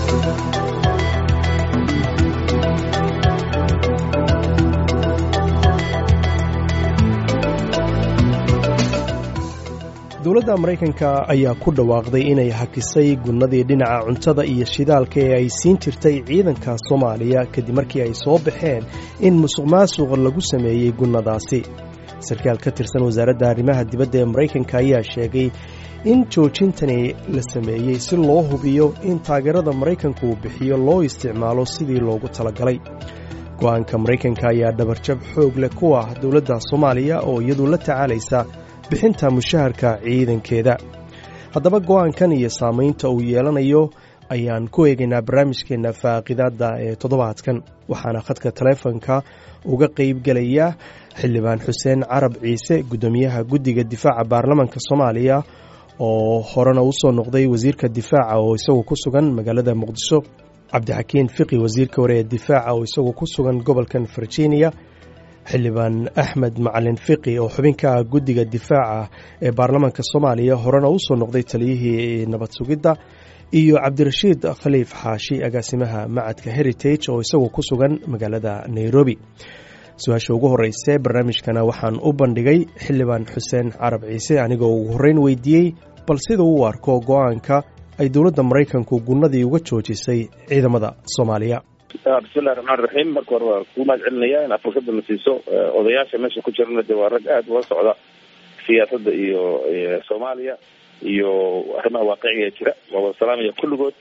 dowladda maraykanka ayaa ku dhawaaqday inay hakisay gunnadii dhinaca cuntada iyo shidaalka ee ay siin jirtay ciidanka soomaaliya kadib markii ay soo baxeen in musuq maasuq lagu sameeyey gunnadaasi sarkaal ka tirsan wasaaradda arrimaha dibadda ee maraykanka ayaa sheegay in joojintani la sameeyey si loo hubiyo in taageerada maraykanku uu bixiyo loo isticmaalo sidii loogu talagalay go'aanka maraykanka ayaa dhabarjab xoog leh ku ah dowladda soomaaliya oo iyadu la tacaalaysa bixinta mushaharka ciidankeeda haddaba go'aankan iyo saamaynta uu yeelanayo ayaan ku eegaynaa barnaamijkeenna faaqidaadda ee toddobaadkan waxaana khadka taleefonka uga qaybgelaya xildhibaan xuseen carab ciise guddoomiyaha guddiga difaaca baarlamanka soomaaliya oo horena u soo noqday wasiirka difaaca oo isagu ku sugan magaalada muqdisho cabdixakiin fiqi wasiirka hore ee difaaca oo isagu ku sugan gobolkan virginia xildhibaan axmed macalin fiqi oo xubinka ah guddiga difaaca ee baarlamaanka soomaaliya horena u soo noqday taliyihii nabad sugidda iyo cabdirashiid khaliif xaashi agaasimaha macadka heritage oo isagu ku sugan magaalada nairobi su-aasha ugu horeyse barnaamijkana waxaan u bandhigay xildhibaan xuseen carab ciise anigoo ugu horreyn weydiiyey bal sida uu arko go-aanka ay dowladda maraykanku gunnadii uga joojisay ciidamada soomaaliya bismillahi raxmaan raxiim marka hore waa kuu mahad celinaya in aad fursada na siiso odayaasha meesha ku jirana de waa rag aada ula socda siyaasadda iyo soomaaliya iyo arrimaha waaqiciga ee jira waa wada salaamaya kulligood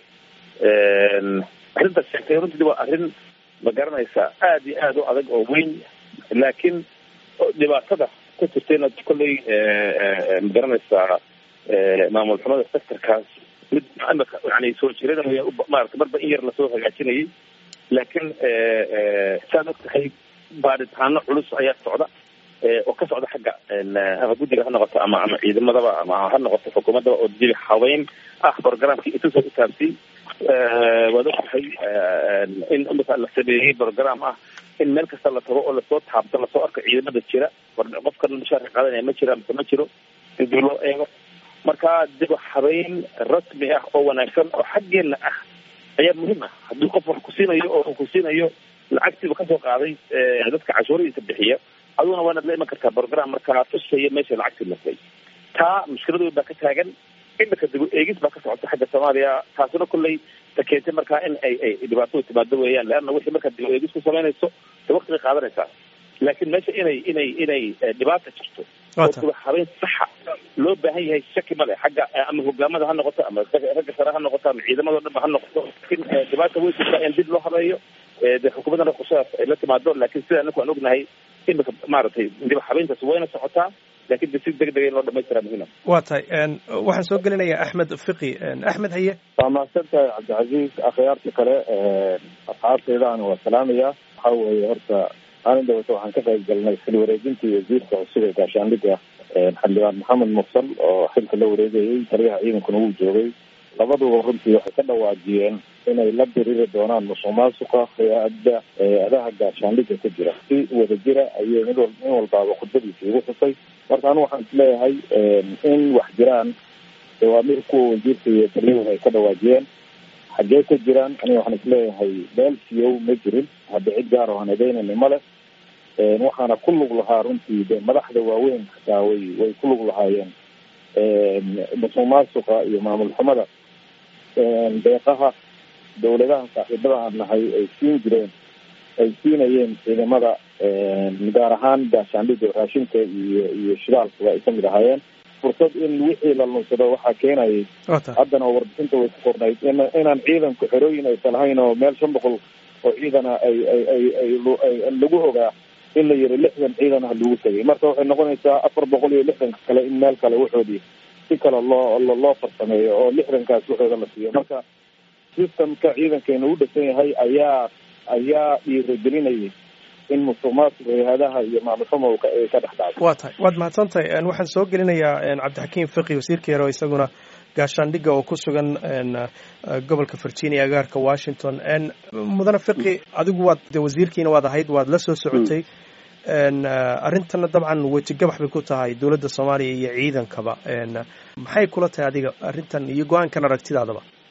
arrintaas sheegtay runtii waa arrin ma garanaysaa aada iyo aada u adag oo weyn laakiin dhibaatada ku jirtayna kolley ma garanaysaa maamul xumada sectorkaas mid imika yani soo jiranaya maarata marba in yar lasoo hagaajinayay laakiin saad og tahay baadhitaano culus ayaa socda oo ka socda xagga ama guddiga ha noqoto ama ama ciidamadaba ama ha noqoto xukuumaddaba oo dibi habeyn ah programkii intusoo utaabsiyey waad og tahay in imika la sameeyey program ah in meel kasta la tago oo lasoo taabto lasoo arko ciidamada jira qofkan mushaarka qaadanaya ma jira mise ma jiro in dib loo eego marka dib habeyn rasmi ah oo wanaagsan oo xaggeena ah ayaa muhiim ah haddii qof wax ku siinayo oo ku siinayo lacagtiiba kasoo qaaday dadka cashuuradiisa bixiya aduguna waanaad la iman kartaa program markaa tusaya meesha lacagtii lasay taa mushkiladood baa ka taagan imika dib eegis baa ka socota xagga soomaaliya taasuna kolley ta keentay markaa in ay ay dhibaatada timaado weeyaan leanna wixii markaa dib eegis ku samaynayso de wakti bay qaadanaysaa laakiin meesha inay inay inay dhibaata jirto oo diba habeyn saxa loo baahan yahay shaki male xagga ama hogaamada ha noqoto ama ragga sare ha noqoto ama ciidamado dhan ba ha noqoto laakiin dhibaata way jirtaa in dib loo habeeyo de xukuumaddana qorshahaas ay la timaado laakiin sida anaku aan ognahay imika maaragtay dib habeyntaas wayna socotaa laakiin de si deg dega in loo dhamaystiraa muhiima waa tahay waxaan soo gelinayaa axmed fiqi axmed haye waa mahadsantahay cabdicasiis akhyaarta kale asxaabtaydaana waa salaamaya waxa weeye horta maalin dhawata waxaan ka qayb galnay xil wareejintii wasiirka cusub ee gaashaandhigga xildhibaan maxamed mursal oo xilka la wareegayay taliyaha ciidankuna wuu joogay labaduba runtii waxay ka dhawaajiyeen inay la diriri doonaan musuq maasuqa hay-adda hay-adaha gaashaandhigga ku jira si wada jira ayay mid wal nin walbaaba khudbadiisa igu xusay marka anu waxaan isleeyahay in wax jiraan dawaamir kuwa wasiirka iyo taliyahuna ay ka dhawaajiyeen xaggee ka jiraan aniga waxaan isleeyahay meel siyow ma jirin hadda cid gaar oo aan edeynayna ma leh waxaana ku lug lahaa runtii de madaxda waaweyn xataa way way ku lug lahaayeen musuq maasuqa iyo maamul xumada deeqaha dawladaha saaxiibada aan nahay ay siin jireen ay siinayeen ciidamada gaar ahaan gaashaandhigga raashinka iyo iyo shidaalkuba ay kamid ahaayeen fursad in wixii la lunsado waxaa keenayay haddana oo warbixinta way ku qornayd in inaan ciidanku xerooyin aysan lahayn oo meel shan boqol oo ciidana ay ay ay ay lagu ogaa in la yiri lixdan ciidan ah lagu tegay marka waxay noqonaysaa afar boqol iyo lixdanka kale in meel kale waxoodii si kale loo loo farsameeyo oo lixdankaas waxooda la siiyo marka systemka ciidankeena u dhisan yahay ayaa ayaa dhiiragelinayay in musuq maasuq hay-adaha iyo maamulxuma ay ka dhex dhacdo waa tahay waad mahadsantahay waxaan soo gelinayaa cabdixakiim fiqi wasiirka yare oo isaguna gaashaandhigga oo ku sugan gobolka virginia agaarka washington mudane fiqi adigu waad de wasiirkiina waad ahayd waad la soo socotay arrintana dabcan wejigabax bay ku tahay dowladda soomaaliya iyo ciidankaba maxay kula tahay adiga arrintan iyo go-aankan aragtidaadaba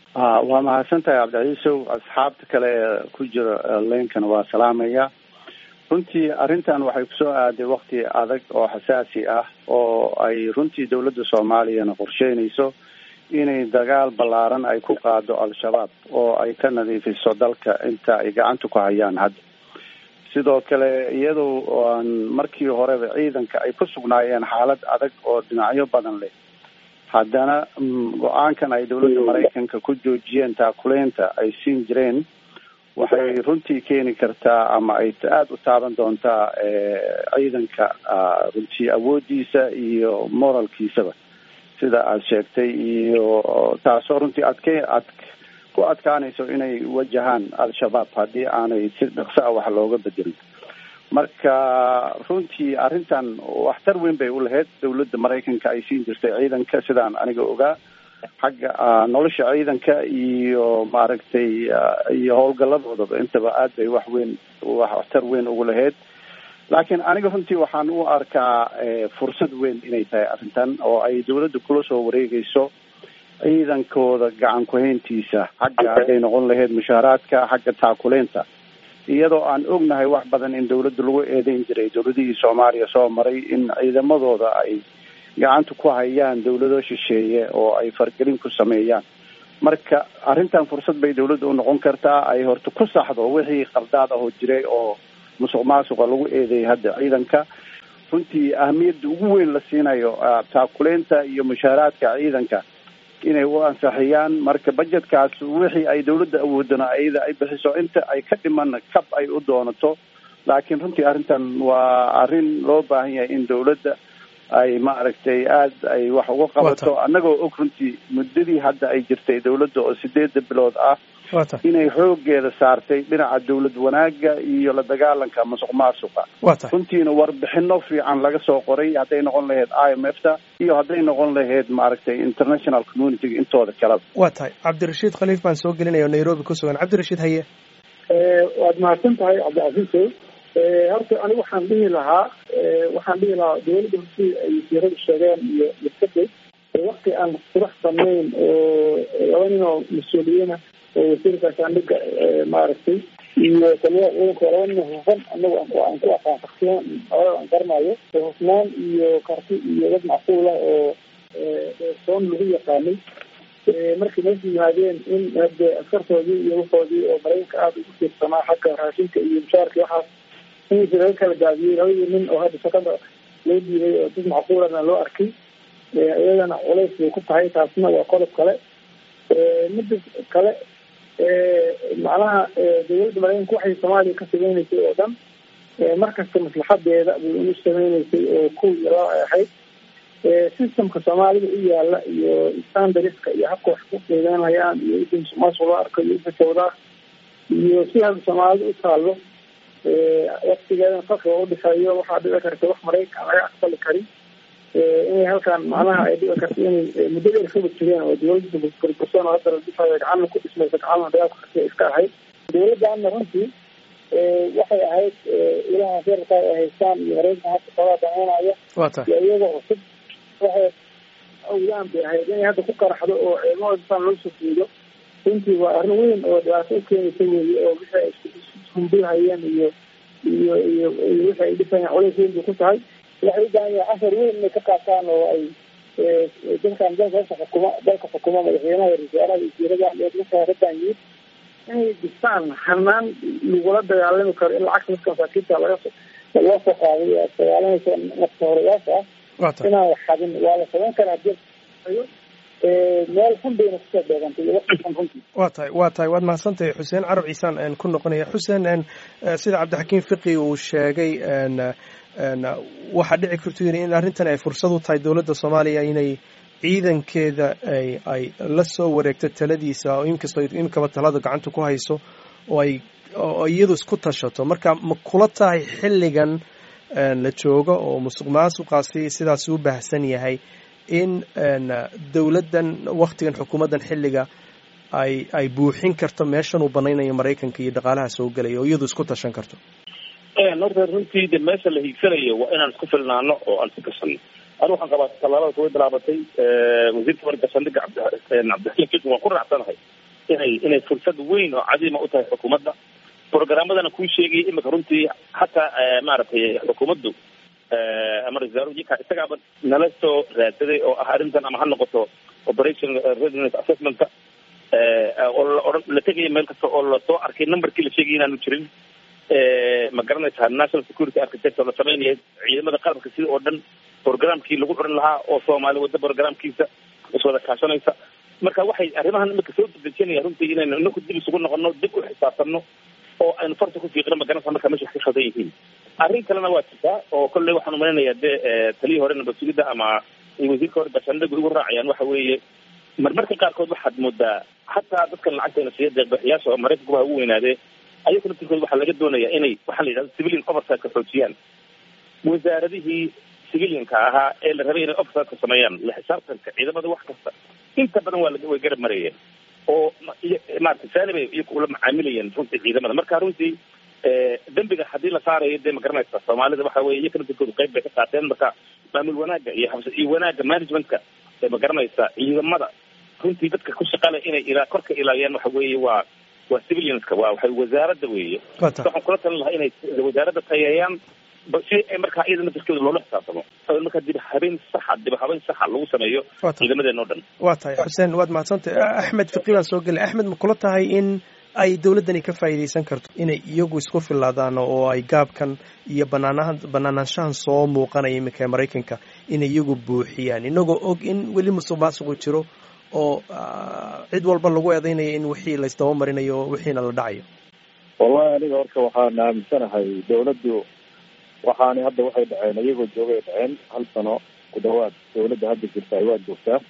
waa mahadsan tahay cabdicaiisow asxaabta kale ee ku jira leynkana waa salaamaya runtii arrintan waxay kusoo aaday wakti adag oo xasaasi ah oo ay runtii dowladda soomaaliyana qorsheynayso inay dagaal ballaaran ay ku qaado al-shabaab oo ay ka nadiifiso dalka inta ay gacanta ku hayaan hadda sidoo kale iyadoo aan markii horeba ciidanka ay ku sugnaayeen xaalad adag oo dhinacyo badan leh haddana go-aankan ay dowladda maraykanka ku joojiyeen taakuleynta ay siin jireen waxay runtii keeni kartaa ama ay aada u taaban doontaa ciidanka runtii awoodiisa iyo moralkiisaba sida aada sheegtay iyo taasoo runtii adke ad ku adkaanayso inay wajahaan al-shabaab haddii aanay si dhaqso ah wax looga bedelin marka runtii arrintan waxtar weyn bay u lahayd dowladda maraykanka ay siin jirtay ciidanka sidaan aniga ogaa xagga nolosha ciidanka iyo maaragtay iyo howlgaladoodaba intaba aad bay wax weyn waxtar weyn ugu lahayd laakiin aniga runtii waxaan u arkaa fursad weyn inay tahay arrintan oo ay dowladda kula soo wareegayso ciidankooda gacan ku-hayntiisa xagga hadday noqon lahayd mushaaraadka xagga taakuleynta iyadoo aan ognahay wax badan in dowladda lagu eedeyn jiray dowladihii soomaaliya soo maray in ciidamadooda ay gacanta ku hayaan dowlado shisheeye oo ay fargelin ku sameeyaan marka arrintan fursad bay dowladda u noqon kartaa ay horta ku saxdo wixii qaldaad ahoo jiray oo musuq maasuqa lagu eedeeyay hadda ciidanka runtii ahamiyadda ugu weyn la siinayo taakuleynta iyo mushaaraadka ciidanka inay u ansaxiyaan marka budgetkaas wixii ay dowladda awoodana iyada ay bixiso inta ay ka dhiman kab ay u doonato laakiin runtii arrintan waa arrin loo baahan yahay in dowladda ay maaragtay aada ay wax uga qabato annagoo og runtii muddadii hadda ay jirtay dowladda oo sideeda bilood ah inay xoogeeda saartay dhinaca dowlad wanaaga iyo la dagaalanka masuq maasuqa runtiina warbixino fiican laga soo qoray hadday noqon lahayd i m f ta iyo hadday noqon lahayd maaragtay international community intooda kaleba waa tahay cabdirashiid khaliif baan soo gelinaya oo nairobi ku sugan cabdirashiid haye waad mahadsan tahay cabdicasiisow horta anigu waxaan dhihi lahaa waxaan dhihi lahaa dowladda hortii ay wasiiradu sheegeen iyo maskadey wakti aan qurax banayn oo laba nin oo mas-uuliyiina oo wasiirka gaashaandhiga maaragtay iyo taliyaha ciidanka laba nin hufan anagu aan ku aqaan shaksiyan labada aan garanayo hufnaan iyo karti iyo dad macquul ah oo soon lagu yaqaanay markay meesha yimaadeen in hade askartoodii iyo waxoodii oo maraykanka aada ugu tiirsanaa xagga raashinka iyo mushaarka waxaas insi laga kala gaabiyey labadii nin oo hadda shaqada loo diiday oo dad macquulana loo arkay iyadana culays bay ku tahay taasna waa qodob kale mida kale macnaha dowladda maraykanka waxay soomaaliya ka sameyneysay oo dhan markasta maslaxadeeda bay unu sameyneysay oo kow iyo laba ay ahayd systemka soomaalida u yaala iyo standardska iyo habka wax ku qiimeynayaan iyo ida musuqmaasuq loo arko iyo ida sawdaa iyo si hadda soomaalida u taalo waktigeedana farqiga udhexeeyo waxaa dhici karta wax maraykan laga aqbali karin inay halkan macnaha ay dhici karta inay muddo dheer kaba jireen oo dowladda burbursan oo hadda la dhisayo gacana ku dhismaysa gacana dagaal kuxirtay iska ahayd dowladdaana runtii waxay ahayd ilaha feerka ay haystaan iyo maraykan hadda xoogaa dameynaya iyo iyaga cusub waxay awdaan bay ahayd inay hadda ku qaraxdo oo ciidamada loo soo fiido runtii waa arrin weyn oo dhibaato u keenaysa weeye oo wixii ay iskumbulhayeen iyo iyo iyo iyo wixii ay dhisayaan culays weyn bay ku tahay waxay u baahan yahay cashar weyn inay ka qaataan oo ay dadkan dalka xukuma dalka xukuma madaxweynaha wasaaraha wasiirada dadka radan yimid inay dhistaan hanaan lagula dagaalami karo in lacagta dadka masaakiinta laga loo soo qaaday aad dagaalanaysa nafta horeyaasha ah inaan wax xadin waa la samayn karaa hadii meel xun bayna kusoo beegantay iyo waqti xun runtii waa tahay waa tahay waad mahadsantahay xuseen carab ciisaan ku noqonaya xuseen sida cabdixakiim fiqi uu sheegay waxaa dhici karto yiri in arrintan ay fursad u tahay dowladda soomaaliya inay ciidankeeda ay ay la soo wareegto taladiisa oo inkastoo imikaba talada gacanta ku hayso oo ay oo iyadu isku tashato marka ma kula tahay xilligan la joogo oo musuq maasuqaasi sidaas u baahsan yahay in dowladdan waktigan xukuumaddan xilliga ay ay buuxin karto meeshan uu banaynayo maraykanka iyo dhaqaalaha soo gelaya oo iyadu isku tashan karto horta runtii de meesha la hiigsanayo waa inaan isku filnaano oo aan isku kasano anu waxaan qabaa tallaabada kuway bilaabatay wasiirka warka saldhiga cabdi cabdixakiim fiqi waan ku raacsanahay inay inay fursad weyn oo cadiima u tahay xukuumadda programmadana kuu sheegay imika runtii hataa maaragtay xukuumaddu ama ra-isul isagaaba nala soo raadsaday oo ah arrintan ama ha noqoto operation readiness assessmentka oo la odhan la tegaya meel kasta oo lasoo arkay numberkii la sheegay inaanu jirin ma garanaysaa national security architect oo la sameynaya ciidamada qalabka sida oo dhan programkii lagu curin lahaa oo soomaali wadda programkiisa iswada kaashanaysa marka waxay arrimahan imika soo dedejinaya runtii inaynu inaku dib isugu noqono dib u xisaabtanno oo aynu farta ku fiiqino magaranaysa marka meesha ka khaldan yihiin arrin kalena waa jirtaa oo kolley waxaan umalaynayaa dee taliyii hore nabad sugidda ama wasiirka hore bashandhagu igu raacayaan waxa weeye marmarka qaarkood waxaad moodaa hataa dadkan lacagteena siiya deeqbixiyaasha oo maraykankuba ugu weynaadee ayaga naftirkooda waxaa laga doonayaa inay waxaa la yidhahda civilian oversitka xoojiyaan wasaaradihii civilianka ahaa ee la rabay inay oversitka sameeyaan la xisaabtanka ciidamada wax kasta inta badan waa way garab marayeen oo maarata saanibay iyaku ula macaamilayeen runtii ciidamada marka runtii dembiga haddii la saarayo dee ma garanaysa soomaalida waxa weye iyaka naftirkooda qayb bay ka qaateen marka maamul wanaagga iyo habs iyo wanaagga managementka ee ma garanaysa ciidamada runtii dadka ku shaqale inay ilaa korka ilaaliyaan waxa weeye waa waa civilianska waa waxay wasaaradda weeye waxaan kula talin lahaa inay wasaaradda tayeeyaan si ay markaa iyada naftirkeeda loola xisaabtamo markaa dib habeen saxa dib habeen saxa lagu sameeyo ciidamadeen oo dhan waa tahay xuseen waad mahadsantay axmed fiqi baan soo gelay axmed ma kula tahay in ay dowladdani ka faa'iidaysan karto inay iyagu isku filaadaan oo ay gaabkan iyo banaanaha banaanaanshahan soo muuqanaya iminka ee maraykanka inay iyagu buuxiyaan inagoo og in weli musuq maasuqu jiro oo cid walba lagu eedeynayo in wixii laysdaba marinayo wixiina la dhacayo wallahi aniga horta waxaan aaminsanahay dawladdu waxaani hadda waxay dhaceen iyagoo joogay dhaceen hal sano ku dhawaad dawladda hadda jirta ay waa joogtaa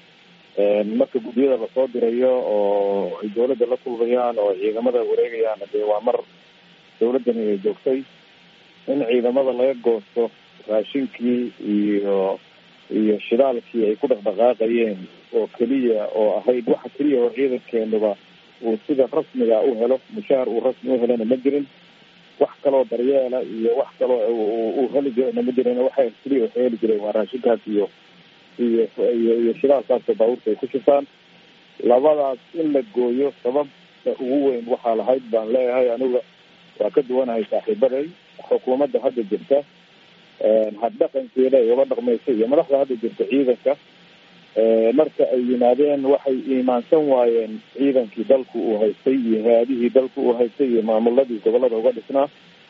marka guddiyada lasoo dirayo oo ay dawladda la kulmayaan oo ciidamada wareegayaan dee waa mar dawladdani ay joogtay in ciidamada laga goosto raashinkii iyo iyo shidaalkii ay ku dhaqdhaqaaqayeen oo keliya oo ahayd waxa keliya oo ciidankeenuba uu sida rasmiga u helo mushaar uu rasmi u helana ma jirin wax kaloo daryeela iyo wax kaloo uu heli jirana ma jirin waxa keliya waxay heli jireen waa raashinkaas iyo iyo iyo iyo shidaalkaasoo baabuurta ay ku shifaan labadaas in la gooyo sababta ugu weyn waxaa lahayd baan leeyahay aniga waa ka duwanahay saaxiibaday xukuumadda hadda jirta haddhaqankeeda ay uga dhaqmaysa iyo madaxda hadda jirta ciidanka marka ay yimaadeen waxay iimaansan waayeen ciidankii dalku uu haystay iyo hay-adihii dalku uu haystay iyo maamuladii gobolada uga dhisnaa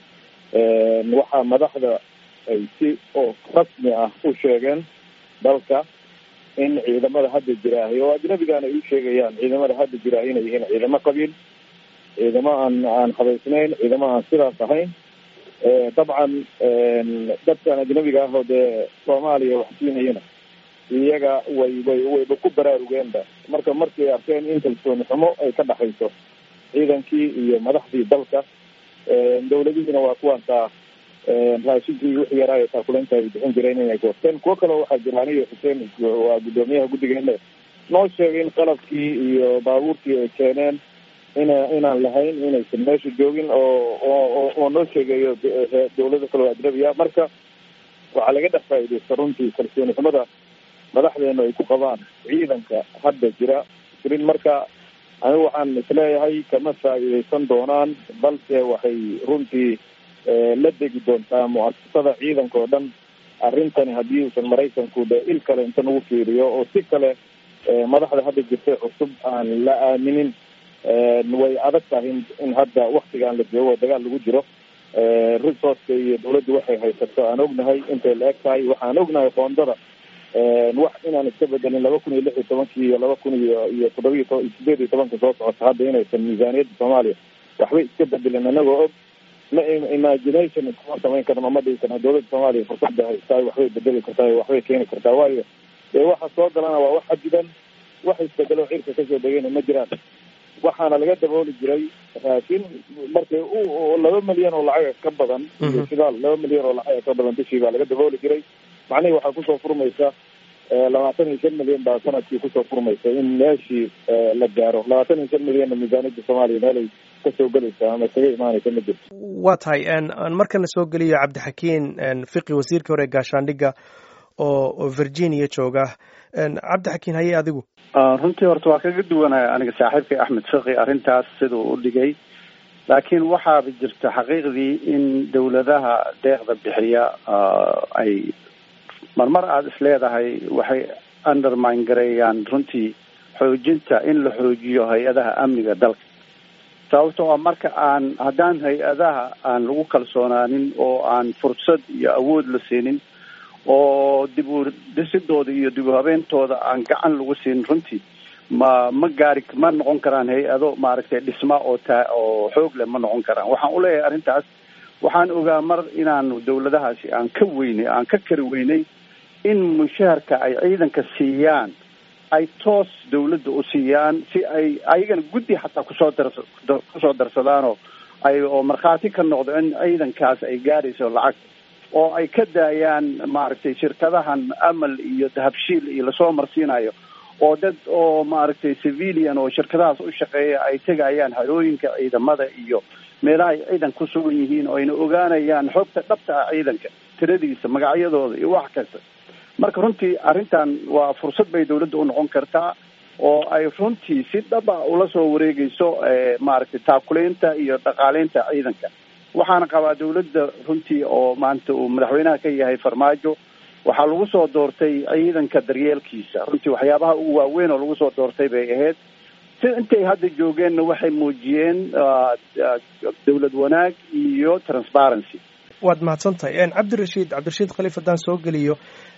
waxaa madaxda ay si oo rasmi ah u sheegeen dalka in ciidamada hadda jiraahay oo ajnabigaana ay u sheegayaan ciidamada hadda jiraahay inay yihiin ciidamo qabiil ciidamo aan aan habaysnayn ciidamo aan sidaas ahayn dabcan dadkan ajnabiga ah oo dee soomaaliya wax siinayana iyaga way way wayba ku baraarugeenba marka markay arkeen in kalsooni xumo ay ka dhaxayso ciidankii iyo madaxdii dalka dawladihiina waa kuwaantaa raashinkii wixii yaraayo taakuleynta ay bixin jireen inay goosteen kuwo kaleo waxaa jira aniga xuseen waa guddoomiyaha guddigeena noo sheegay in qalabkii iyo baabuurkii ay keeneen ina inaan lahayn inaysan meesha joogin oo oo oo noo sheegayo dawlado kale oo ajnabiya marka waxaa laga dhex faa'iidaysta runtii kalsooni xumada madaxdeenu ay ku qabaan ciidanka hadda jira jirin marka anigu waxaan isleeyahay kama faa'iidaysan doonaan balse waxay runtii la degi doontaa mu-asasada ciidanka oo dhan arrintani haddii uusan maraykanku de il kale inta nagu fiiriyo oo si kale madaxda hadda jirtay cusub aan la aaminin way adag tahay in hadda waktigaan la joogo dagaal lagu jiro resourceka iyo dawladdu waxay haysato aan ognahay intay la eg tahay waxaan ognahay qoondada wax inaan iska bedelin laba kun iyo lix iyo tobankii iyo laba kun iyo iyo toddoba iyo sideed iyo tobanka soo socota hadda inaysan miisaaniyadda soomaaliya waxbay iska bedelin anagoo og ma imagination iskuma samayn karno ma dhigi karno dawladda soomaaliya fursadda haystaay waxbay bedeli kartaa waxbay keeni kartaa waayo dee waxa soo galana waa wax xadidan wax isbedelo cirka kasoo degayna ma jiraan waxaana laga dabooli jiray raashin markay u laba milyan oo lacaga ka badan iyo shidaal laba milyan oo lacaga ka badan bishii baa laga dabooli jiray macnihii waxaa kusoo furmaysa labaatan iyo shan milyan baa sanadkii kusoo furmaysa in meeshii la gaaro labaatan iyo shan milyanna miisaaniyadda soomaaliya meelay kasoo gelaysa ama kaga imaanaysa ma jirto waa tahay markana soo geliyo cabdixakiin fiqi wasiirkii hore gaashaandhigga oo virginia jooga cabdixakiin haye adigu runtii horta waa kaga duwanaya aniga saaxiibkay axmed fiqi arrintaas siduu u dhigay laakiin waxaaba jirta xaqiiqdii in dawladaha deeqda bixiya ay marmar aada is leedahay waxay undermine gareeyaan runtii xoojinta in la xoojiyo hay-adaha amniga dalka sababtoo a marka aan haddaan hay-adaha aan lagu kalsoonaanin oo aan fursad iyo awood la siinin oo dib u dhisidooda iyo dib u habeentooda aan gacan lagu siinin runtii ma ma gaari ma noqon karaan hay-ado maaragtay dhisma oo taa oo xoog leh ma noqon karaan waxaan uleeyahay arrintaas waxaan ogaa mar inaanu dawladahaasi aan ka weynay aan ka kari weynay in mushaharka ay ciidanka siiyaan ay toos dawladda u siiyaan si ay ayagana guddi xataa kusoo darsa kusoo darsadaanoo ay oo markhaati ka noqdo in ciidankaas ay gaarayso lacag oo ay ka daayaan maaragtay shirkadahan amal iyo dahabshiil iyo lasoo marsiinayo oo dad oo maaragtay civilian oo shirkadahaas u shaqeeya ay tegayaan harooyinka ciidamada iyo meelaha ay ciidan ku sugan yihiin oo ayna ogaanayaan xogta dhabta ah ciidanka tiradiisa magacyadooda iyo wax kasta marka runtii arrintan waa fursad bay dawladda u noqon kartaa oo ay runtii si dhaba ula soo wareegeyso maaragtay taakuleynta iyo dhaqaaleynta ciidanka waxaana qabaa dawladda runtii oo maanta uu madaxweynaha ka yahay farmaajo waxaa lagu soo doortay ciidanka daryeelkiisa runtii waxyaabaha ugu waaweyn oo lagu soo doortay bay ahayd si intay hadda joogeenna waxay muujiyeen dawlad wanaag iyo transparency waad mahadsantahay cabdirashiid cabdirashiid khaliif haddaan soo geliyo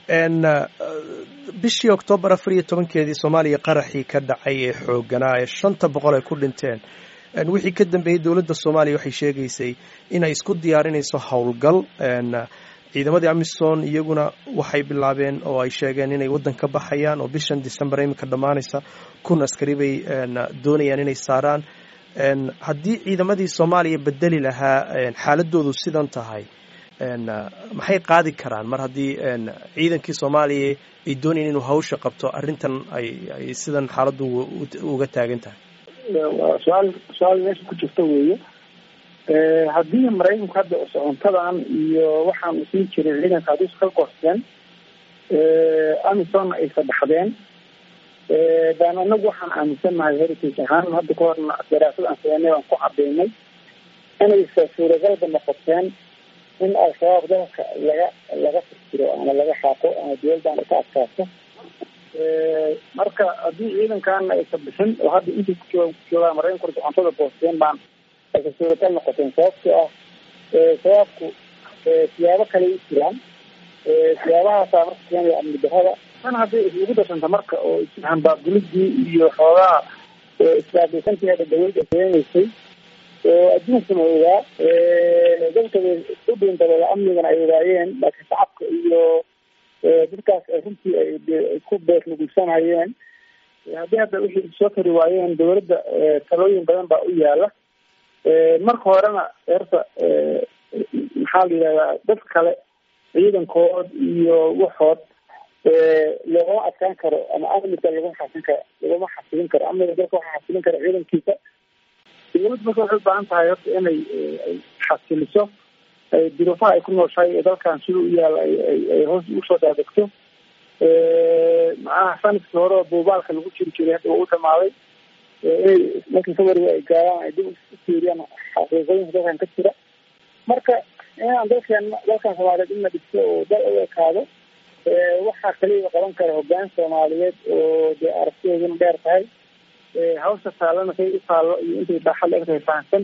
bishii oktoobar afar iyo tobankeedii soomaaliya qaraxii ka dhacay ee xooganaa ee shanta boqol ay ku dhinteen wixii ka dambeeyey dowladda soomaaliya waxay sheegaysay inay isku diyaarinayso howlgal ciidamadii amisom iyaguna waxay bilaabeen oo ay sheegeen inay waddan ka baxayaan oo bishan december iminka dhammaanaysa kun askari bay doonayaan inay saaraan haddii ciidamadii soomaaliya bedeli lahaa xaaladoodu sidan tahay maxay qaadi karaan mar haddii ciidankii soomaaliya ay doonayeen inuu hawsha qabto arrintan ay ay sidan xaaladdu uga taagan tahay waa su-aal su-aal meesha ku jirta weeye haddii maraykanku hadda socontadan iyo waxaanu siin jiray ciidanka hadii iska goosteen amisonna ay sadhaxdeen baan anagu waxaan aaminsannahay heritage ahaan hadda ka horna daraasad aan sameynay baan ku cadaynay inaysa suuragalba noqoteen in al-shabaab dalka laga laga firtiro ama laga xaaqo ama dowladdan ka adkaato marka haddii ciidankaana aysa bixin oo hadda intay ku joogaan maraykanku socontada goosteen baan aysa suuragal noqoteen sababtoo ah shabaabku siyaabo kale u jiraan siyaabahaasa marka keenaya amni darada tan hadday isugu darsanta marka oo ishambaabulidii iyo xoogaha isbaabeysanteeda dawladda keenaysay oo adduunkuna ogaa dadka u dhiindabooda amnigana ay ogaayeen laakiin shacabka iyo dadkaas ay runtii ay ku beernugulsanayeen haddii hadda wixii soo kari waayeen dawladda talooyin badan baa u yaala marka horena eerta maxaa la yidhahdaa dad kale ciidankood iyo waxood loogama adkaan karo ama amniga laguma xasin karo laguma xasilin karo amniga dalka waxaa xasilin kara ciidankiisa dawladda marka waxay ubaahan tahay horta inay xasiliso duruufaha ay ku nooshahay ee dalkan sida u yaala ay hoos usoo daadegto macnaha sanadkii hore oo buubaalka lagu jiri jiray hadda waa u dhamaaday inay markii february ay gaaraan ay dib ufiiriyaan xaqiiqooyinka dalkan ka jira marka inaan dalkan dalkan soomaaliyeed in la dhigto oo dal u ekaado waxaa kaliya qaban kara hogaan soomaaliyeed oo dee aragtideeduna dheer tahay hawsha taallana say u taallo iyo intay baaxad la egtahay fahamsan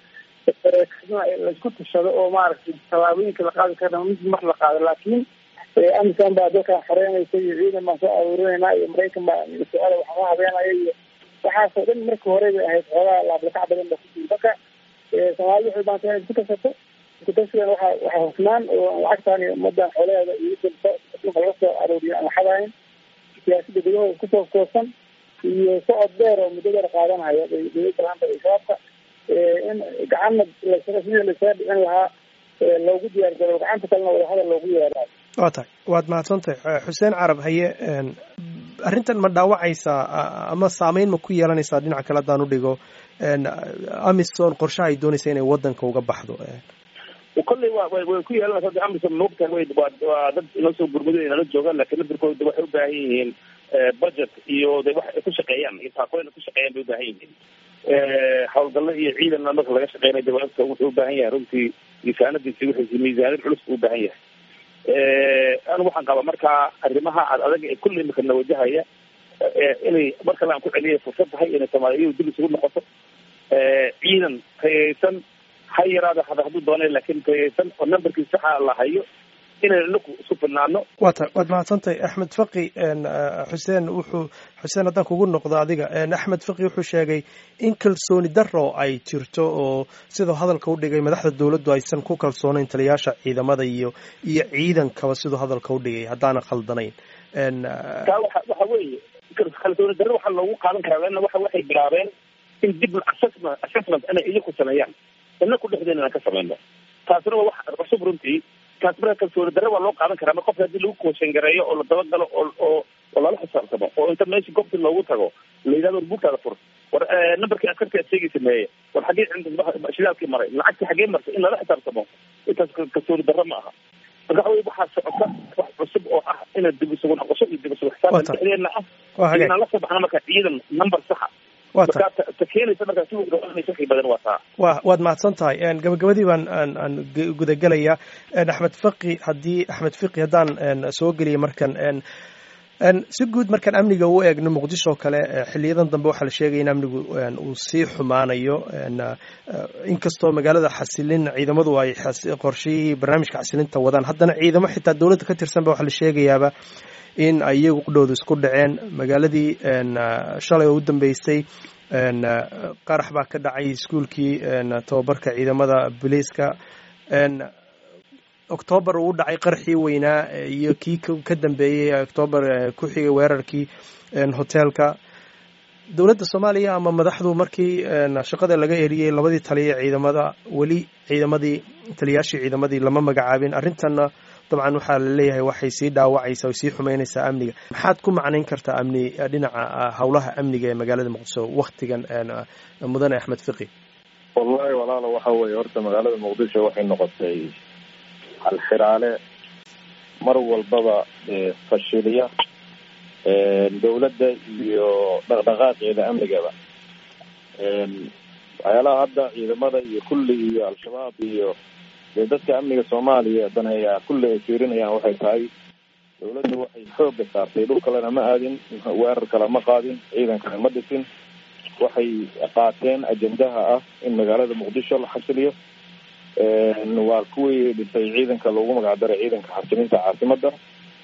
laisku tashado oo maaragtay tallaabooyinka la qaadi karna mid mar la qaado laakiin amisan baa dalkan xoreynaysa iyo ciidan baan soo aruurinayna iyo maraykan baa su-aala waxama habeenaya iyo waxaasoo dhan markii hore bay ahayd xoogaa laablakac badan ba kujiri marka soomaalida waxay baanta inay isku tashato iskutashigan waxa waxaa hufnaan oo lacagtaan iyo ummadan xoolaheeda iyo adduunka laga soo arooriyo aan waxadahayn siyaasada gudahooda isku toos toosan iyo socod dheer oo muddo dheer qaadanaya bay dawladda laanta iyo shabaabka in gacanna lasaga sidii lasaga dhicin lahaa loogu diyaar garo gacanta kalena wadahadal loogu yeerayo waa tahay waad mahadsantahay xuseen carab haye arrintan ma dhaawacaysaa ama saameyn ma ku yeelanaysaa dhinaca kale haddaan u dhigo amison qorshaha ay doonaysa inay waddanka uga baxdo kolley wa way way ku yeelanaysa de amisom maogtahay way waa waa dad inoo soo gurmuday inala joogaan laakiin nadirkooda waxay u baahan yihiin budget iyo de wax ay ku shaqeeyaan iyo taakooyin ay ku shaqeeyaan bay u baahan yihiin hawlgallo iyo ciidanna marka laga shaqeynayo dawaabka wuxuu u baahan yahay runtii miisaanadiisi wixiisi miisaaniyad culus buu u baahan yahay anigu waxaan qabaa markaa arrimaha ad adag ee kulli imika na wajahaya inay mar kale aan ku celiyay fursad tahay inay soomaaliyadu dib isugu noqoto ciidan tayaysan ha yaraada hada hadduu doonay laakiin tayaysan oo numberkii saxa la hayo inaynu inaku isku filnaano waa ta waad mahadsantahay axmed faqi xuseen wuxuu xuseen haddaan kugu noqdo adiga axmed faqi wuxuu sheegay in kalsooni daro ay jirto oo siduu hadalka u dhigay madaxda dowladdu aysan ku kalsoonayn taliyaasha ciidamada iyo iyo ciidankaba siduu hadalka u dhigay haddaana khaldanayn taa waxa waxa weeye kalsooni darro waxaa loogu qaadan karaa leanna waxa waxay bilaabeen in dib assessment assessment inay iyaku sameeyaan inaku dhexdeena inaan ka samayno taasina waa wax cusub runtii taas marka kalsooni darre waa loo qaadan karaa mar qofka haddii lagu kooshan gareeyo oo la dabagalo oo oo oo lala xisaabtamo oo inta meesha goobti loogu tago la yidhahdo war buugtaada fur war numberkii askarti aad sheegay sameeye war xaggee shidaalkii maray lacagtii xaggee martay in lala xisaabtamo intaas kalsooni darre ma aha marka waxa wey waxaa socota wax cusub oo ah ina dib isugu noqosho iyo dib isugu xisaabtan dhexdeena ah inaan la soo baxno marka ciidan number saxa wa waad mahadsan tahay gabagabadii baan aan aan gudagelayaa axmed faqi haddii axmed fiqi haddaan soo geliya markan si guud markaan amniga u eegno muqdisho kale xiliyadan dambe waxaa la sheegaya in amnigu uu sii xumaanayo inkastoo magaalada xasilin ciidamadu ay qorshihii barnaamijka xasilinta wadaan haddana ciidamo xitaa dowladda ka tirsan ba waxaa la sheegayaaba in ay iyagu qudhooda isku dhaceen magaaladii shalay oo u dambeysay qarax baa ka dhacay iskuolkii tababarka ciidamada booliiska octoobar uu dhacay qarxii weynaa iyo kii ka dambeeyey octoobar ku xigay weerarkii hoteelka dowladda soomaaliya ama madaxdu markii shaqada laga eriyey labadii taliya ciidamada weli ciidamadii taliyaashii ciidamadii lama magacaabin arrintanna dabcan waxaa la leeyahay waxay sii dhaawacaysaa way sii xumeynaysaa amniga maxaad ku macnayn kartaa amni dhinaca howlaha amniga ee magaalada muqdisho waktigan mudane axmed fiqi wallahi walaalo waxa weeye horta magaalada muqdisho waxay noqotay halxiraale mar walbaba fashiliya dowladda iyo dhaqdhaqaaqeeda amnigaba waxyaalaha hadda ciidamada iyo kulli iyo al-shabaab iyo dee dadka amniga soomaaliya daneeyaa kulli ay fiirinayaan waxay tahay dowladda waxay xooga saartay dhul kalena ma aadin weerar kale ma qaadin ciidan kale ma dhisin waxay qaateen ajendaha ah in magaalada muqdisho la xasiliyo waa kuwii dhisay ciidanka loogu magacdaray ciidanka xasilinta caasimada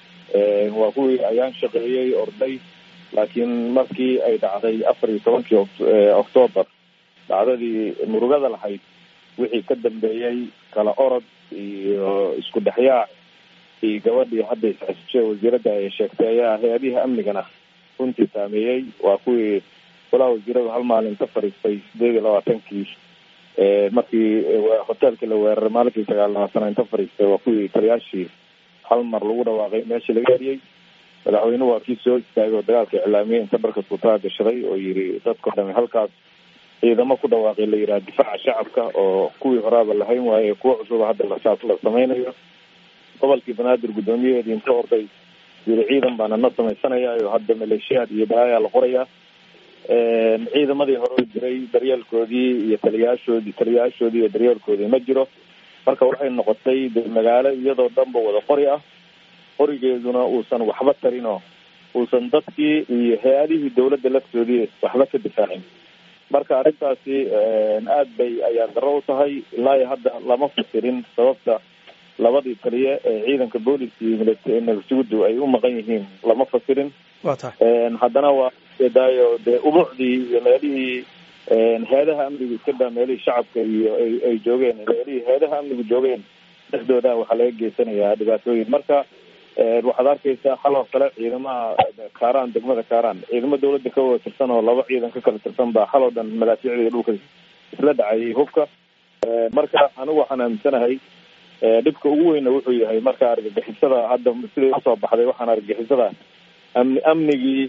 waa kuwii ayaan shaqeeyey orday laakiin markii ay dhacday afar iyo tobankii octoobar dhacdadii murugada lahayd wixii ka dambeeyey kala orod iyo isku dhexyaac iyo gabadhii hadda isxisishe wasiiradda ay sheegtay ayaa hay-adihii amnigana runtii saameeyey waa kuwii golaha wasiiradu hal maalin ka fadhiistay sideed iyo labaatankii markii hoteelkii la weeraray maalinkii sagaal labaatana inta fadhiistay waa kuwii taliyaashii hal mar lagu dhawaaqay meeshii laga eriyey madaxweynuhu waa kii soo istaagay oo dagaalka iclaamiyey inta dharka suutaa gashaday oo yiri dadkao dhami halkaas ciidamo ku dhawaaqay la yidhaha difaaca shacabka oo kuwii horaaba lahayn waaye kuwo cusuba hadda la la samaynayo gobolkii banaadir guddoomiyaheedii inta orday yiri ciidan baana na samaysanaya oo hadda maleeshiyaad iyo balaayaa la qorayaa ciidamadii hore jiray daryeelkoodii iyo taliyaashoodii taliyaashoodii iyo daryeelkoodii ma jiro marka waxay noqotay de magaalo iyadoo dhanba wada qori ah qorigeeduna uusan waxba tarinoo uusan dadkii iyo hay-adihii dawladda laftoodii waxba ka difaacin marka arrintaasi aad bay ayaa daro u tahay ilaa iyo hadda lama fasirin sababta labadii taliye ee ciidanka booliska iyo nabadsugudu ay u maqan yihiin lama fasirin wa tahay haddana waa daayo dee ubuucdii iyo meelihii hay-adaha amnigu iska daa meelihii shacabka iyo ay ay joogeen meelihii hay-adaha amnigu joogeen dhexdooda waxaa laga geysanayaa dhibaatooyin marka waxaad arkaysaa xal oo kale ciidamaha kaaraan degmada kaaraan ciidamo dawladda ka wada tirsan oo laba ciidan ka kala tirsan baa xal oo dhan madaafiicdii dhulka isla dhacayay hubka marka anigu waxaan aaminsanahay dhibka ugu weyna wuxuu yahay marka argagixisada hadda siday usoo baxday waxaan argagixisada amni amnigii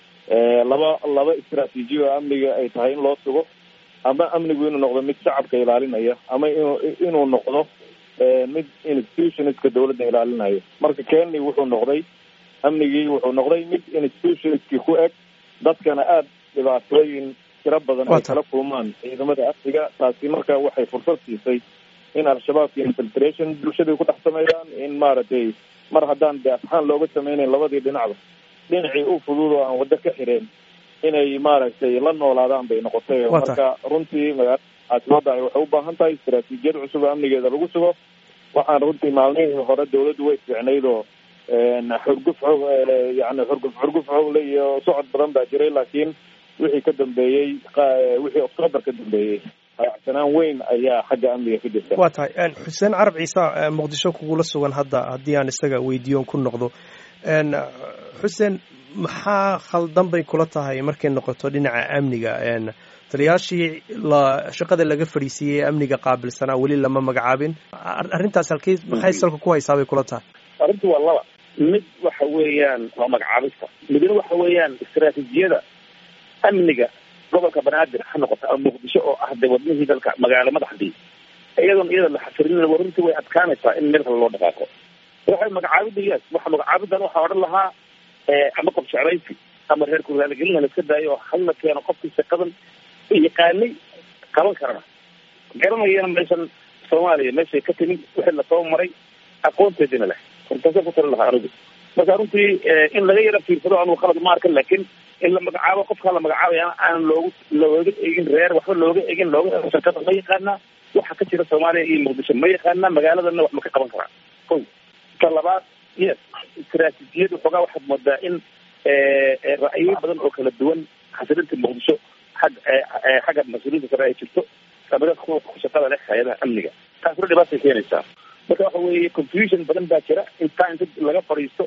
laba laba istraatiijiya oo amniga ay tahay in loo sugo ama amnigu inuu noqdo mid shacabka ilaalinaya ama inu inuu noqdo mid institutionska dawladda ilaalinayo marka kenya wuxuu noqday amnigii wuxuu noqday mid institutionskii ku eg dadkana aada dhibaatooyin tiro badan ay kala kulmaan ciidamada amniga taasi marka waxay fursad siisay in al-shabaabka infiltration bulshadai ku dhex sameeyaan in maaragtay mar haddaan de afxaan looga sameynayn labadii dhinacba dhinacii u fudud oo aan waddo ka xireen inay maaragtay la noolaadaan bay noqotay marka runtii magaalada caasimada ay waxay u baahan tahay istaraatiijiyad cusub oo amnigeeda lagu sugo waxaan runtii maalmihii hore dawladdu way fiicnayd oo xurguf xoog yani xurguf xurguf xoogle iyo socod badan baa jiray laakiin wixii ka dambeeyey wixii octoobar ka dambeeyey hayacsanaan weyn ayaa xagga amniga ka jirta waa tahay xuseen carab ciise muqdisho kugula sugan hadda haddii aan isaga weydiiyon ku noqdo xuseen maxaa khaldan bay kula tahay markay noqoto dhinaca amniga taliyaashii la shaqada laga fadhiisiiyey amniga qaabilsanaa weli lama magacaabin arrintaas halkey maxay salka ku haysaa bay kula tahay arrintu waa laba mid waxa weeyaan waa magacaabista midna waxa weeyaan istaraatiijiyada amniga gobolka banaadir ha noqota ama muqdisho oo ah de wadnihii dalka magaalo madaxdii iyadoon iyada la xasilin runtii way adkaanaysaa in meel kale loo dhaqaaqo waxay magacaabida yes waxa magacaabidan waxaa odhan lahaa ama qof jeclaysi ama reer kuraalgelina la iska daayo oo hal la keeno qofkii shaqadan yaqaanay qaban karana garanayana meeshan soomaaliya meeshay ka timid wixii lasoo maray aqoonteedina leh hortaasa ku tali lahaa anigu marka runtii in laga yara fiirsado anugu khalad ma arkan laakiin in la magacaabo qofkaa la magacaabaya aan loogu looga egin reer waxba looga egin looga ego shakada ma yaqaanaa waxa ka jira soomaaliya iyo muqdisho ma yaqaanaa magaaladana wax ma ka qaban karaa ko ka labaad yes istaraatiijiyadu xoogaa waxaad moodaa in ra'yo badan oo kala duwan xasilinta muqdisho xag xagga mas-uuliyiinta sare ay jirto amada kuwa shaqada leh hay-adaha amniga taasna dhibaatay keenaysaa marka waxa weeye confusion badan baa jira intaa inta laga fadhiisto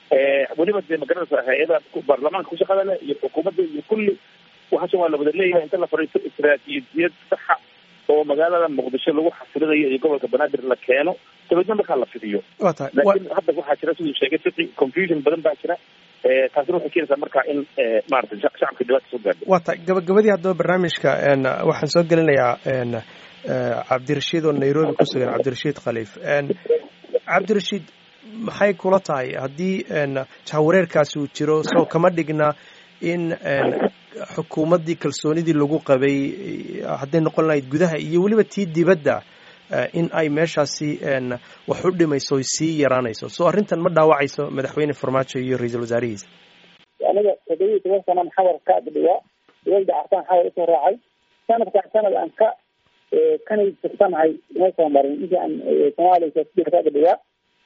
weliba dee magaranaysa hay-ada baarlamaanka ku shaqada leh iyo xukuumadda iyo kulli waxaashan waa la wada leeyahay inta la fadhiisto istaraatiijiyad saxa oo magaalada muqdisho lagu xasilinayo iyo gobolka banaadir la keeno dabeedna markaa la fidiyo wa tahay laakiin hadda waxaa jira siduu sheegay fiqi confusion badan baa jira taasina waxay keenaysaa marka in maaragtay shacabka dhibaata soo gaadho wa tahay gabagabadii haddaba barnaamijka waxaan soo gelinayaa cabdirashiid oo nairobi ku sugan cabdirashiid khaliif cabdirashiid maxay kula tahay haddii jahwareerkaasi uu jiro soo kama dhigna in xukuumaddii kalsoonidii lagu qabay hadday noqon lahayd gudaha iyo weliba tii dibadda in ay meeshaasi wax u dhimayso oy sii yaraanayso so arrintan ma dhaawacayso madaxweyne farmaajo iyo ra-iisul wasaarihiisa aniga toddobiyi toban sanaan xawar ka adhigaa dowladda cartaan xawar usoo raacay sanadkaan sanad aan ka kanay tirsanahay ima soo marin intii aan soomaaliya saasida ka adhigaa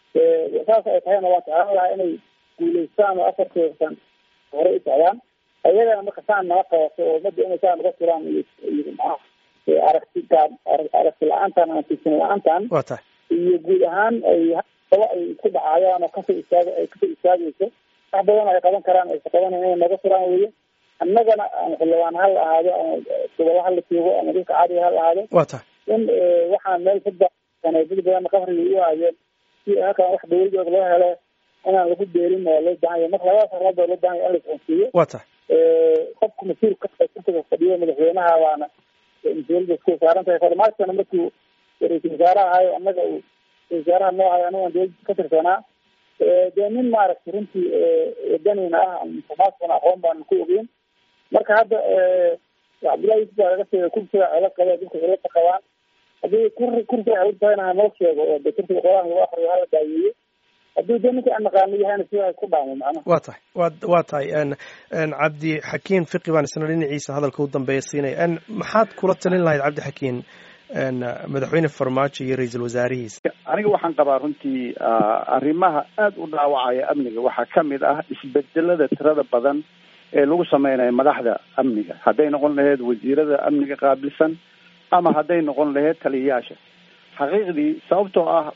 saas ay tahayna waa jeclaan lahaa inay guulaystaan oo afartooda san hore u socdaan iyagana marka saan nala qabato oo umada inay saa naga tiraan iyo iyo maa aragti gaab aragti la-aantan ama fiirsan la-aantan wa tahay iyo guud ahaan ay aba ay isku dhacayaan oo kasoo istaag ay kasoo istaagayso wax badan ay qaban karaan aysa qabanay inay naga tiraan weye annagana ama xildhibaan ha la ahaado ama gobolo ha la joogo ama dhulka caadiga ha la ahaado wa tahay in waxaan meel saddex dad badan qabriga u aayeen si halkan wax dawladooda loo helo inaan lagu beerin oo loo baahan yahay marka labadaas arrimood oo loo baahan yahay in la isqonsiiyo wa tahay qofka mas-uulka kursiga fadhiyo madaxweynaha waana mas-uuliyadda isku saaran tahay farmaajona markuu ra-iisul wasaare ahayo annaga uu ra-isul wasaaraha noo ahayo anagaan dowladda ka tirsanaa dee nin maaragtay runtii wadanina ah farmaajkana aqoon baanan ku ogeyn marka hadda cabdullahi yusuf baa laga sheegay kursiga celo qaba dadka cilada qabaan haddii kur kursiga cilad tahayna hanoo sheego oo de kursiga qolaha lagu akriyo hala daayeeyo haddii de ninka aan naqaano yahayna sidaa ku dhaamo macnaha wa tahay wa waa tahay cabdi xakiin fiqi baan isna dhinaciisa hadalka u dambeeya siinaya maxaad kula talin lahayd cabdi xakiin madaxweyne farmaajo iyo ra-iisul wasaarihiisa aniga waxaan qabaa runtii arrimaha aada u dhaawacaya amniga waxaa ka mid ah isbedelada tirada badan ee lagu sameynayo madaxda amniga hadday noqon lahayd wasiirada amniga qaabilsan ama hadday noqon lahayd taliyayaasha xaqiiqdii sababtoo ah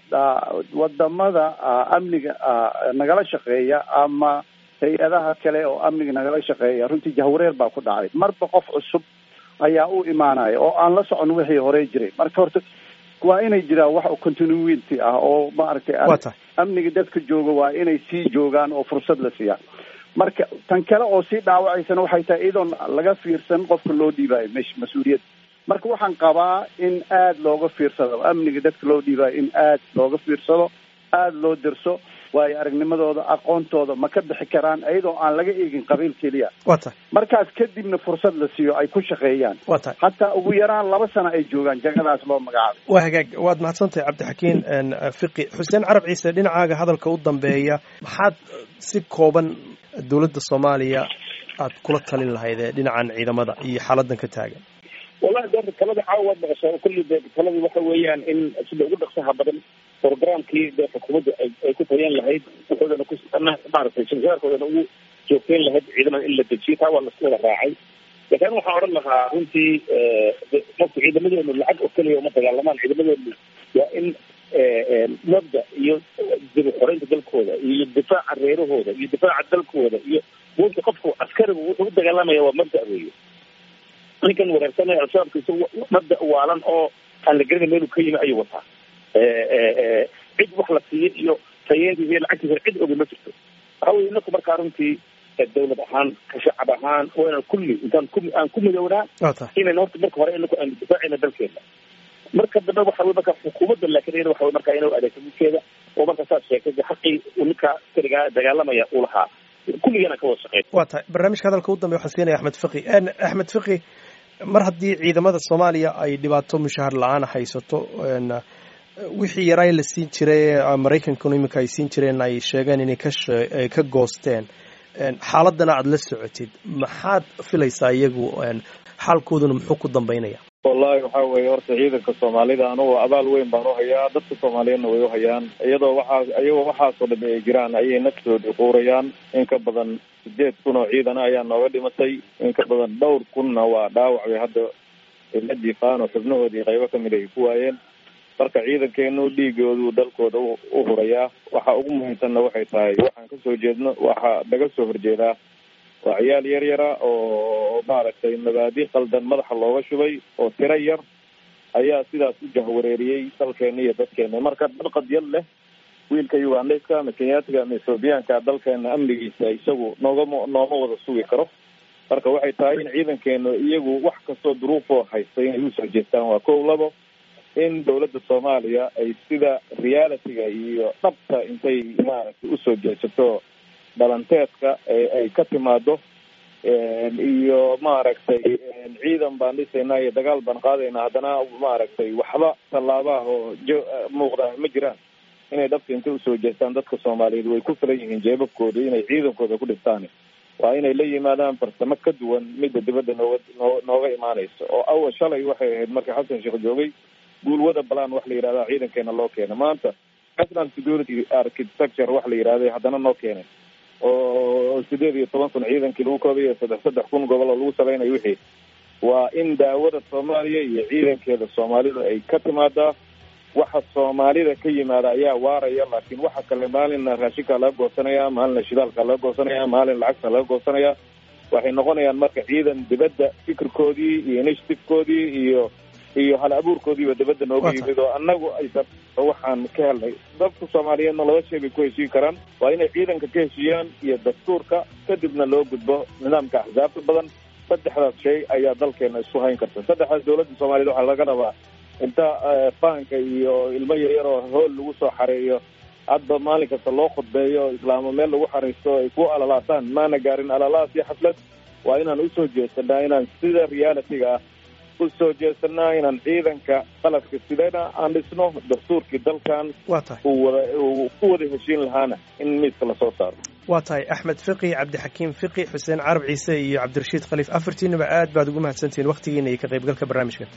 wadamada amniga nagala shaqeeya ama hay-adaha kale oo amniga nagala shaqeeya runtii jahwareer baa ku dhacday marba qof cusub ayaa u imaanaya oo aan la socon wixii hore jiray marka horta waa inay jiraan wax continuity ah oo maaragtay wa tahay amniga dadka jooga waa inay sii joogaan oo fursad la siiyaan marka tan kale oo sii dhaawacaysana waxay tahay iyadoon laga fiirsan qofka loo dhiibayo mesh mas-uuliyad marka waxaan qabaa in aada looga fiirsado amniga dadka loo dhiibayo in aada looga fiirsado aada loo dirso waayo aragnimadooda aqoontooda ma ka bixi karaan iyadoo aan laga eegin qabiil keliya waa tahay markaas kadibna fursad la siiyo ay ku shaqeeyaan waa tahay hataa ugu yaraan laba sano ay joogaan jagadaas loo magacaabay waa hagaag waad mahadsantahay cabdixakiin fiqi xuseen carab ciise dhinacaaga hadalka u dambeeya maxaad si kooban dowladda soomaaliya aad kula talin lahayd ee dhinacan ciidamada iyo xaaladan ka taagan wallahi de talada caawa waad maqashaa kulli de taladu waxa weeyaan in sida ugu dhaqsaha badan programkii de xukuumadda ay ku tayan lahayd wuxuudana ku maaragtay shirkaarkoodana ugu joogteyn lahayd ciidamada in la dejiyo taa waa laisku wada raacay laakiin waxaan odhan lahaa runtii marka ciidamadeenu lacag oo keliya uma dagaalamaan ciidamadeenu waa in mabda iyo dib xoreynta dalkooda iyo difaaca reerahooda iyo difaaca dalkooda iyo buunta qofku askarigu wuxuu u dagaalamaya waa mabda weeye ninkan wareersanaya al-shabaabka isagu mabda waalan oo aan la garanay meeluu ka yimi ayuu wataa cid wax la siiyo iyo tayeediisa iyo lacagtiisa cid ogi ma jirto waxa weye inaku markaa runtii dawlad ahaan ka shacab ahaan waa inaan kulli intaan ku aan ku midownaa waa tahay inayna horta marka hore inaku aanu difaacayna dalkeena marka dambe waxa weye marka xukuumadda laakiin iyada waxa weye marka inuu adeegto midkeeda oo marka saad sheegtay de xaqii uu ninka askariga dagaalamaya uu lahaa kulligana ka wada shaqeyn waa tahay barnaamijka hadalka u dambeya waxaan siinaya axmed fiqi axmed fiqi mar haddii ciidamada soomaaliya ay dhibaato mushahar la-aan haysato wixii yaraa la siin jiray maraykankanu iminka ay siin jireen ay sheegeen inay ka ka goosteen xaaladana aada la socotid maxaad filaysaa iyagu xaalkooduna muxuu ku dambeynaya wallahi waxa weeye horta ciidanka soomaalida anugu abaal weyn baan uhayaa dadka soomaaliyeedna way uhayaan iyadoo waxaa iyagoo waxaasoo dhami ay jiraan ayay naftoodii quurayaan in ka badan sideed kun oo ciidana ayaa nooga dhimatay in ka badan dhowr kunna waa dhaawac bay hadda la jiifaan oo xubnahoodii qaybo kamid ay ku waayeen marka ciidankeenu dhiigoodu dalkooda u hurayaa waxa ugu muhiimsanna waxay tahay waxaan kasoo jeedno waxaa naga soo horjeedaa waa ciyaal yar yara oo maaragtay mabaadi qaldan madaxa looga shubay oo tiro yar ayaa sidaas u jahwareeriyey dalkeena iyo dadkeena marka dad qadyad leh wiilka ugandayska ama kenyaatiga ama ethoobiyaanka dalkeena amnigiisa isagu noogama nooma wada sugi karo marka waxay tahay in ciidankeenu iyagu wax kastoo duruufoo haysta inay usoo jeestaan waa kow labo in dawladda soomaaliya ay sida realityga iyo dhabta intay maaragtay usoo jeesato dhalanteedka ay ka timaado iyo maaragtay ciidan baan dhisaynaa iyo dagaal baan qaadaynaa haddana maaragtay waxba tallaabaha oo jo muuqda ma jiraan inay dhabta intay usoo jeestaan dadka soomaaliyeed way ku filan yihiin jeebabkooda inay ciidankooda ku dhistaan waa inay la yimaadaan farsamo ka duwan midda dibadda nooga noo nooga imaanaysa oo awal shalay waxay ahayd markii xasan sheekh joogay guulwada balan wax la yidhahda ciidankeena loo keena maanta national security architecture wax la yidhahday haddana noo keenay oo sideed iyo toban kun ciidankii lagu koobayo saddex saddex kun gobol oo lagu salaynayo wixii waa in daawada soomaaliya iyo ciidankeeda soomaalidu ay ka timaadaa waxa soomaalida ka yimaada ayaa waaraya laakiin waxa kale maalina raashinkaa laga goosanaya maalina shidaalkaa laga goosanaya maalin lacagta laga goosanaya waxay noqonayaan marka ciidan dibadda fikirkoodii iyo initiativekoodii iyo iyo hal abuurkoodiiba dibadda nooga yimid oo annagu aysan waxaan ka helnay dadka soomaaliyeedna laba shay bay ku heshiin karaan waa inay ciidanka ka heshiiyaan iyo dastuurka kadibna loo gudbo nidaamka axsaabta badan saddexdaas shay ayaa dalkeena isku hayn karta saddexdaas dawladda soomaaliyed waxaa laga rabaa inta faanka iyo ilmo yaryar oo hool lagu soo xareeyo hadba maalin kasta loo khudbeeyo islaamo meel lagu xariisto ay ku alalaasaan maana gaarin alalaas iyo xaflad waa inaan usoo jeesanaa inaan sida realityga ah usoo jeesanaa inaan ciidanka qalabka sidana aan dhisno dastuurkii dalkan waa tahay uu wada uu ku wada heshiin lahaana in miiska lasoo saaro waa tahay axmed fiqi cabdixakiim fiqi xuseen carab ciise iyo cabdirashiid khaliif afartiinaba aad baad ugu mahadsantihiin waktigiina iyo ka qaybgalka barnaamijkan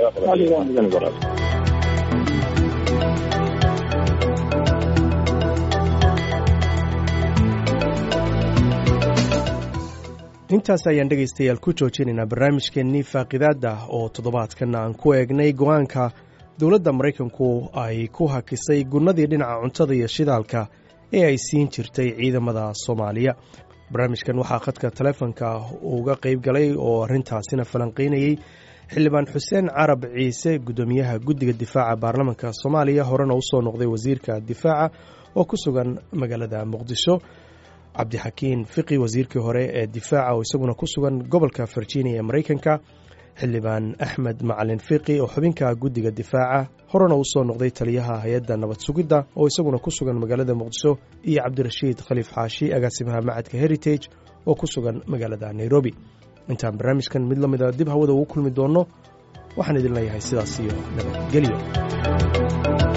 intaas ayaan dhegaystayaal ku joojinaynaa barnaamijkeennii faaqidaada oo toddobaadkan aan ku eegnay go-aanka dowladda maraykanku ay ku hakisay gunnadii dhinaca cuntada iyo shidaalka ee ay siin jirtay ciidamada soomaaliya barnaamijkan waxaa khadka taleefonka uga qayb galay oo arrintaasina falanqaynayey xildhibaan xuseen carab ciise guddoomiyaha guddiga difaaca baarlamanka soomaaliya horena usoo noqday wasiirka difaaca oo ku sugan magaalada muqdisho cabdixakiin fiqi wasiirkii hore ee difaaca oo isaguna ku sugan gobolka virginia ee maraykanka xildhibaan axmed macalin fiqi oo xubinka guddiga difaaca horena uu soo noqday taliyaha hay-adda nabad sugidda oo isaguna ku sugan magaalada muqdisho iyo cabdirashiid khaliif xaashi agaasimaha macadka heritage oo ku sugan magaalada nairobi intaan barnaamijkan mid la mida dib hawada ugu kulmi doonno waxaan idin leeyahay sidaas iyo nabadgelyo